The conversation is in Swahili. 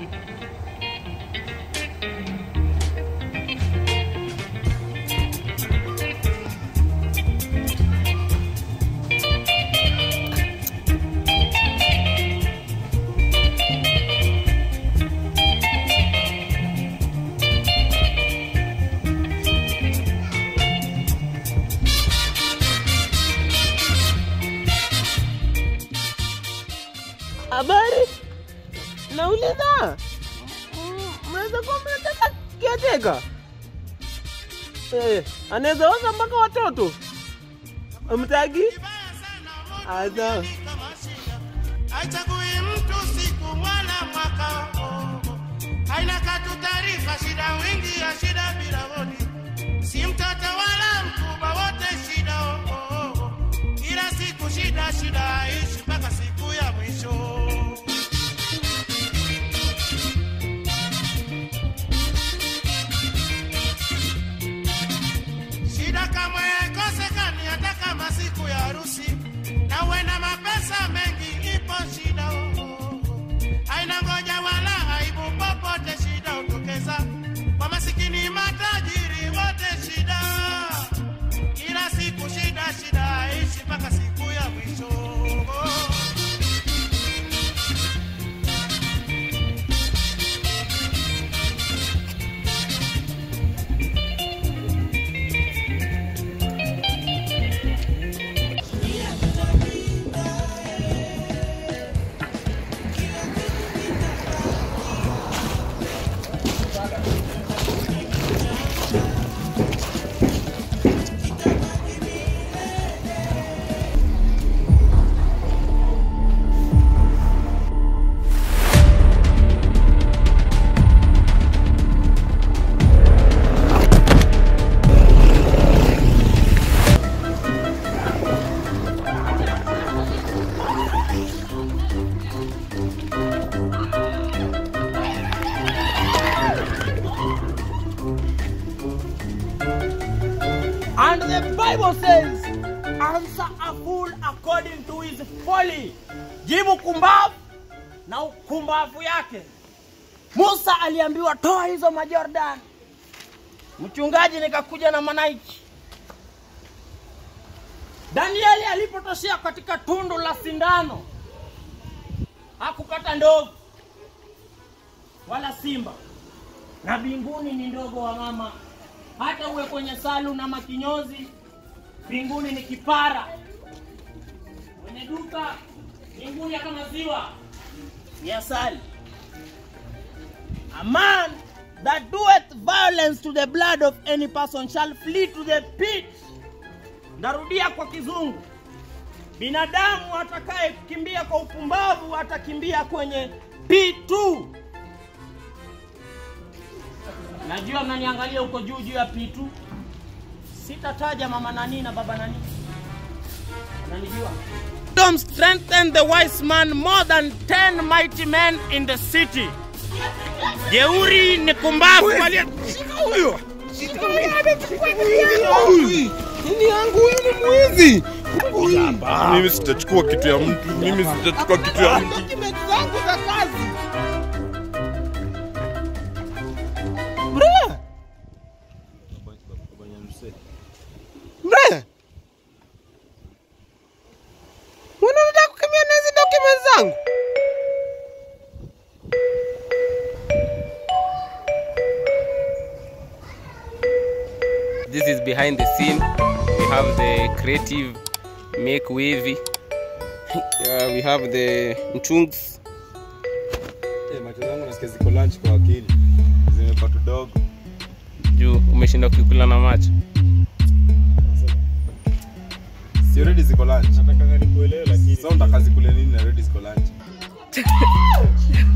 Habari, nauliza mm, mnaweza kuwa mnataka kiateka eh, anaweza oza mpaka watoto mtagi asa haichagui mtu siku wala mwaka haina katu taarifa shida wingi ya shida bila hodi si mtoto wala mkubwa wote shida oh, oh, oh. kila siku shida shida aishi mpaka siku ya mwisho shida kamwe haikosekani hata kama siku ya harusi na uwe na mapesa mengi ipo shida oh, oh, oh. haina ngoja wala aibu popote shida hutokeza kwa masikini matajiri wote shida kila siku shida shida aishi mpaka siku ya mwisho oh. And the Bible says, answer a fool according to his folly. Jibu kumbavu na ukumbavu yake. Musa aliambiwa toa hizo majordan. Mchungaji nikakuja na manaiki. Danieli alipotoshea katika tundu la sindano hakupata ndovu wala simba, na mbinguni ni ndogo wa mama hata uwe kwenye salu na makinyozi, mbinguni ni kipara. Kwenye duka mbinguni kama maziwa ni asali. A man that doeth violence to the blood of any person shall flee to the pit. Narudia kwa kizungu, binadamu atakaye kukimbia kwa upumbavu atakimbia kwenye P2. Najua mnaniangalia huko juu juu ya P2. Sitataja mama nani na baba nani. Unanijua? Wisdom strengthen the wise man more than 10 mighty men in the city. Jeuri ni kumbavu wali Nini yangu huyu ni mwizi. Mimi sitachukua kitu ya mtu, mimi sitachukua kitu ya mtu. Document zangu za kazi. Bre! Bre. Mbona unataka kukimbia na hizi document zangu? This is behind the scene. We have the creative make wavy. Uh, we have the mchungs. Eh, macho zangu nasikia ziko lunch kwa akili. Zimekuwa tudogo. Juu umeshinda kukula na macho. Si already ziko lunch. Nataka nikuelewe lakini. Sasa unataka zikule nini na already ziko lunch?